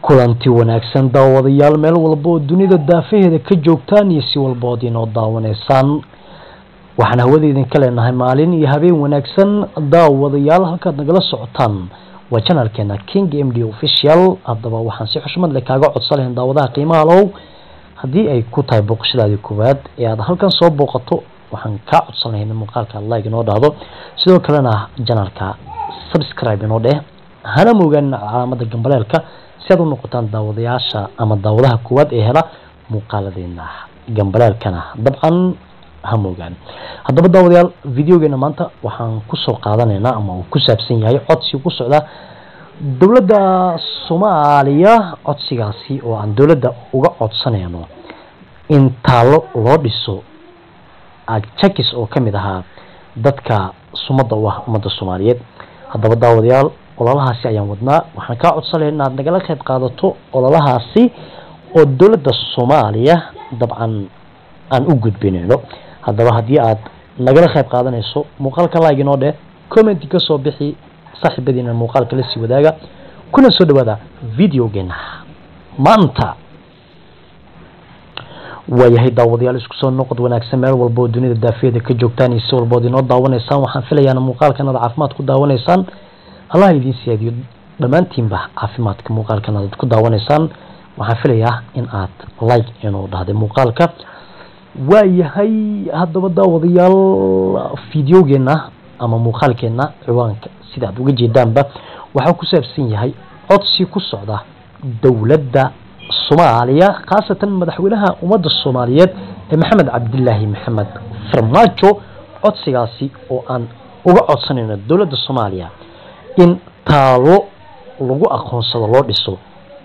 kulanti wanaagsan daawadayaal meel walba oo dunida daafaheeda ka joogtaan iyo si walba ood inoo daawanaysaan waxaan hawada idinka leenahay maalin iyo habeen wanaagsan daawadayaal halkaad nagala socotaan waa janalkeena king m d official haddaba waxaan si xushmad leh kaaga codsan lahayn daawadaha qiimaha low haddii ay ku tahay booqashadaadii koowaad ee aad halkan soo booqato waxaan kaa codsan lahayn in muuqaalka like inoo dhahdo sidoo kalena janalka subscribe inoo dheh hana moogaan calaamada gambaleelka si aad u noqotaan daawadayaasha ama daawadaha koowaad ee hela muuqaaladeena gambaleelkana dabcan ha moogaan haddaba daawadayaal videogeena maanta waxaan kusoo qaadanaynaa ama uu ku saabsan yahay codsi ku socda dowladda soomaaliya codsigaasi oo aan dowladda uga codsanayno in taallo loo dhiso jakis oo ka mid ahaa dadka sumadda u ah ummadda soomaaliyeed haddaba daawadayaal ololahaasi ayaan wadnaa waxaan kaa codsanaya inaad nagala qayb qaadato ololahaasi oo dowladda soomaaliya dabcan aan u gudbinayno haddaba haddii aad nagala qayb qaadanayso muuqaalka like inoo dheh commenti ka soo bixi saaxiibadiina muuqaalka la sii wadaaga kuna soo dhawaada videogeena maanta waayahay daawadayaal isku soo noqod wanaagsan meel walba oo dunida daafiyada ka joogtaan iyo si walba ood inoo daawanaysaan waxaan filayaana muuqaalkan aad caafimaad ku daawanaysaan allah idiin siyaadiyo dhammaantiinba caafimaadka muuqaalkan aad ku daawanaysaan waxaan filayaa in aad like inuu dhahday muuqaalka waayahay haddaba daawadayaal videogeena ama muuqaalkeena ciwaanka sida aad uga jeedaanba waxaa ku saabsan yahay codsi ku socda dowladda soomaaliya khaasatan madaxweynaha ummadda soomaaliyeed ee maxamed cabdilaahi maxamed farmaajo codsigaasi oo aan uga codsanayno dowladda soomaaliya in taalo lagu aqoonsado loo dhiso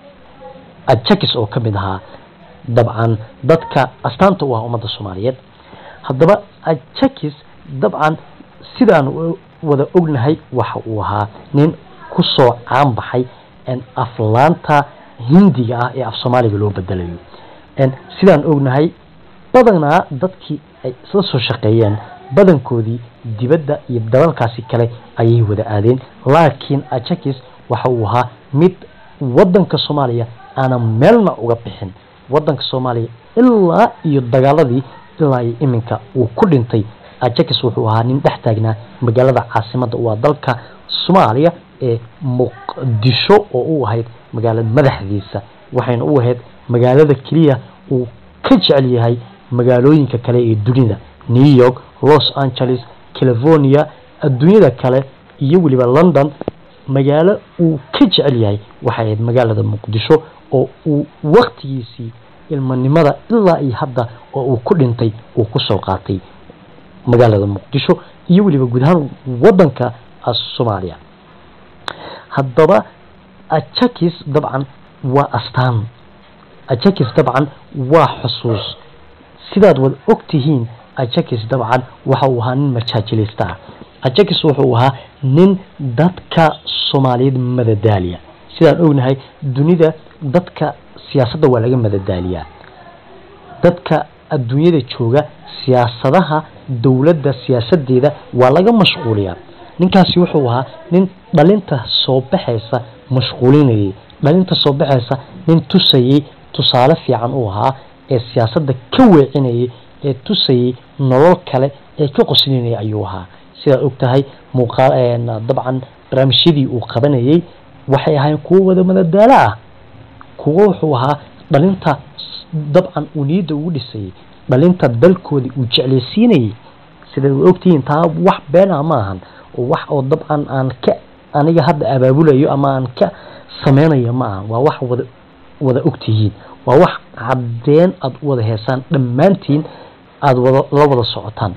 ajakis oo ka mid ahaa dabcan dadka astaanta u ah ummadda soomaaliyeed haddaba ajakis dabcan sidaan wada ognahay waxa uu ahaa nin kusoo caan baxay aflaanta hindiga ah ee af soomaaliga loo bedelayo sidaan ognahay badanaa dadkii ay isla soo shaqeeyeen badankoodii dibadda iyo dalalkaasi kale ayay wada aadeen laakiin ajakis waxa uu ahaa mid wadanka soomaaliya aanan meelna uga bixin wadanka soomaaliya ilaa iyo dagaaladii ilaa iyo iminka uu ku dhintay ajakis wuxuu ahaa nin dhex taagnaa magaalada caasimadda waa dalka soomaaliya ee muqdisho oo u ahayd magaalada madaxdiisa waxayna u ahayd magaalada keliya uu ka jecel yahay magaalooyinka kale ee dunida new york los angeles california adduunyada kale iyo weliba london magaalo uu ka jecel yahay waxay ahayd magaalada muqdisho oo uu waktigiisii ilmanimada ilaa iyo hadda oo uu ku dhintay uu kusoo qaatay magaalada muqdisho iyo weliba guud ahaan wadanka soomaaliya haddaba ajakis dabcan waa astaan ajakis dabcan waa xusuus sidaad wada og tihiin ajakis dabcan waxa uu ahaa nin majaajilista ah ajakis wuxuu ahaa nin dadka soomaaliyeed madadaaliya sidaan ognahay dunida dadka siyaasadda waa laga madadaaliyaa dadka adduunyada jooga siyaasadaha dowladda siyaasadeeda waa laga mashquuliyaa ninkaasi wuxuu ahaa nin dhalinta soo baxaysa mashquulinayay dhalinta soo baxaysa nin tusayay tusaale fiican uu ahaa ee siyaasadda ka weecinayay ee tusayay nolol kale ee ka qoslinayay ayuu ahaa sidaad og tahay muuqaal dabcan barnaamijyadii uu qabanayay waxay ahayn kuwo wada madadaalo ah kuwo wuxuu ahaa dhalinta dabcan uu niyadda ugu dhisayay dhalinta dalkoodii uu jeclaysiinayay sidaad ogtihiin taa wax beena ma ahan wax oo dabcan aan ka aniga hadda abaabulayo ama aan ka sameynayo ma aha waa wax wada wada ogtihiin waa wax caddeen aada u wada heesaan dhammaantiin aada wada la wada socotaan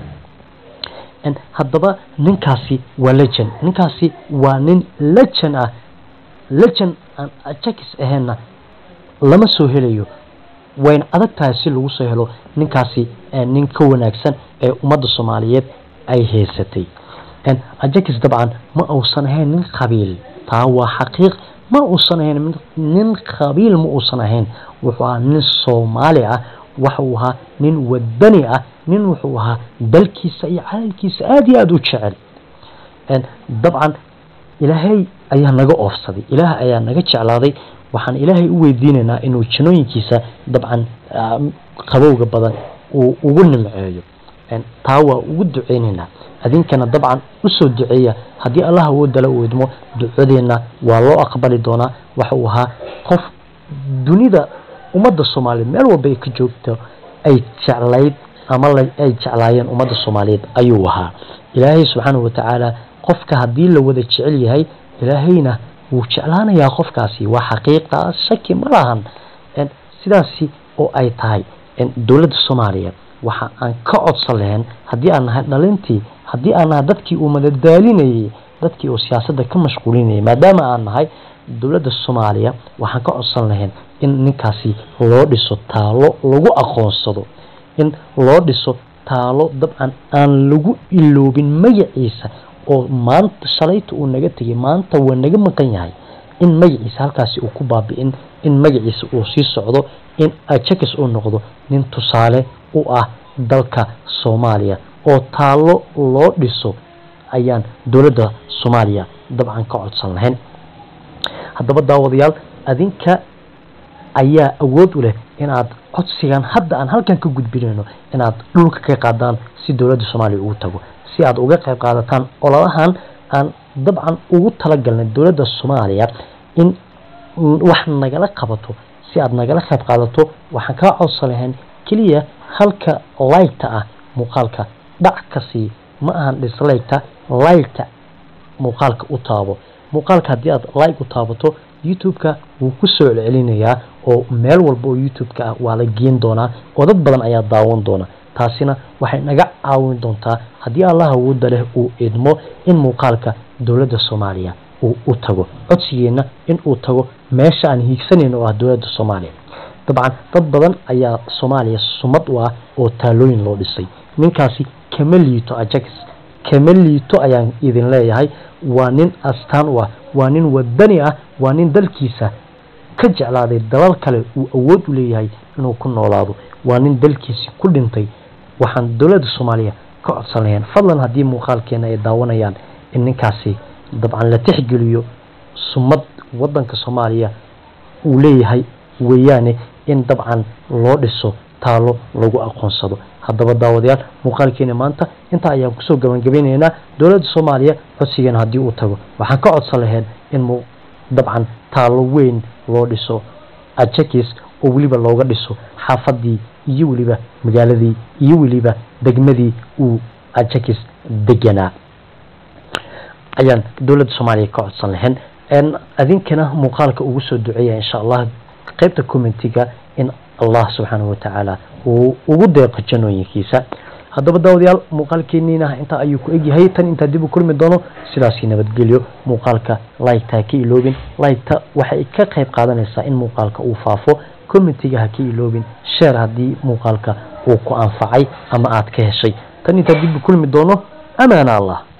haddaba ninkaasi waa lejan ninkaasi waa nin lejan ah lejan aan ajakis ahaynna lama soo helayo wayna adag tahay si lagu soo helo ninkaasi nin ka wanaagsan ee ummadda soomaaliyeed ay haysatay ajakis dabcan ma uusan ahayn nin qabiil taa waa xaqiiq ma uusan ahayn nin qabiil ma uusan ahayn wuxuu ahaa nin soomaali ah waxa uu ahaa nin wadani ah nin wuxuu ahaa dalkiisa iyo calalkiisa aada iyo aada u jecel dabcan ilaahay ayaa naga oofsaday ilaah ayaa naga jeclaaday waxaan ilaahay u weydiinaynaa inuu janooyinkiisa dabcan qabowga badan uu ugu nimceeyo taa waa ugu duceynaynaa adinkana dabcan usoo duceeya haddii allah awoodala uu idmo ducadeenna waa loo aqbali doonaa waxa uu ahaa qof dunida ummadda soomaaliyeed meel walba ay ka joogto ay jeclayd ama ay jeclaayeen ummadda soomaaliyeed ayuu ahaa ilaahay subxaanahu watacaala qofka haddii la wada jecel yahay ilaahayna wuu jeclaanayaa qofkaasi waa xaqiiqa shaki ma lahan sidaasi oo ay tahay dowladda soomaaliya waxa aan ka codsan lahayn haddii aan nahay dhalintii haddii aan nahay dadkii uu madadaalinayay dadkii uu siyaasadda ka mashquulinayay maadaama aan nahay dowladda soomaaliya waxaan ka codsan lahayn in ninkaasi loo dhiso taalo lagu aqoonsado in loo dhiso taalo dabcan aan lagu iloobin magaciisa oo maanta shalayta uu naga tegay maanta waa naga maqan yahay in magaciisa halkaasi uu ku baabi'in in magaciisa uu sii socdo in ajakis uu noqdo nin tusaale u ah dalka soomaaliya oo taalo loo dhiso ayaan dowladda soomaaliya dabcan ka codsan lahayn haddaba daawadayaal adinka ayaa awood u leh inaad codsigan hadda aan halkan ka gudbinayno inaad dhulka ka qaadaan si dowladda soomaaliya ugu tago si aad uga qayb qaadataan ololahan aan dabcan ugu talagalnay dowladda soomaaliya in wax nagala qabato si aad nagala qayb qaadato waxaan kaa codsan lahayn keliya halka laygta ah muuqaalka dhac ka sii ma ahan dhislaygta laygta muuqaalka u taabo muuqaalka haddii aad like u taabato youtube-ka wuu ku soo celcelinayaa oo meel walba oo youtube-ka ah waa la geen doonaa oo dad badan ayaa daawan doona taasina waxay naga caawin doontaa haddii allah awoodda leh uu idmo in muuqaalka dowladda soomaaliya uu u tago codsigeenna in uu tago meesha aan hiigsanayno oo ah dowladda soomaaliya dabcan dad badan ayaa soomaaliya sumad u ah oo taalooyin loo dhisay ninkaasi kama liito ajax kama liito ayaan idin leeyahay waa nin astaan u ah waa nin wadani ah waa nin dalkiisa ka jeclaaday dalal kale uu awood u leeyahay inuu ku noolaado waa nin dalkiisi ku dhintay waxaan dowladda soomaaliya ka codsan lahayn fadlan haddii muuqaalkeena ay daawanayaan in ninkaasi dabcan la tixgeliyo sumad wadanka soomaaliya uu leeyahay weeyaane in dabcan loo dhiso taalo lagu aqoonsado haddaba daawadayaal muuqaalkeena maanta intaa ayaan kusoo gabangabeynaynaa dowladda soomaaliya codsigeena haddii uu tago waxaan ka codsan lahayn in dabcan taalo weyn loo dhiso ajakis oo weliba looga dhiso xaafadii iyo weliba magaaladii iyo weliba degmadii uu ajakis deganaa ayaan dowladda soomaaliya ka codsan lahayn adinkana muuqaalka ugu soo duceeya insha allah qaybta commentiga in allah subxaanahu watacaala uu ugu deeqo janooyinkiisa haddaba daawadayaal muuqaalkeeniina intaa ayuu ku egyahay tan intaa dib u kulmi doono sidaasii nabadgelyo muuqaalka laygta ha ka iloobin laygta waxay ka qayb qaadanaysaa in muuqaalka uu faafo commentiga ha ka iloobin sheer haddii muuqaalka uu ku anfacay ama aad ka heshay tan intaa dib u kulmi doono amaana allah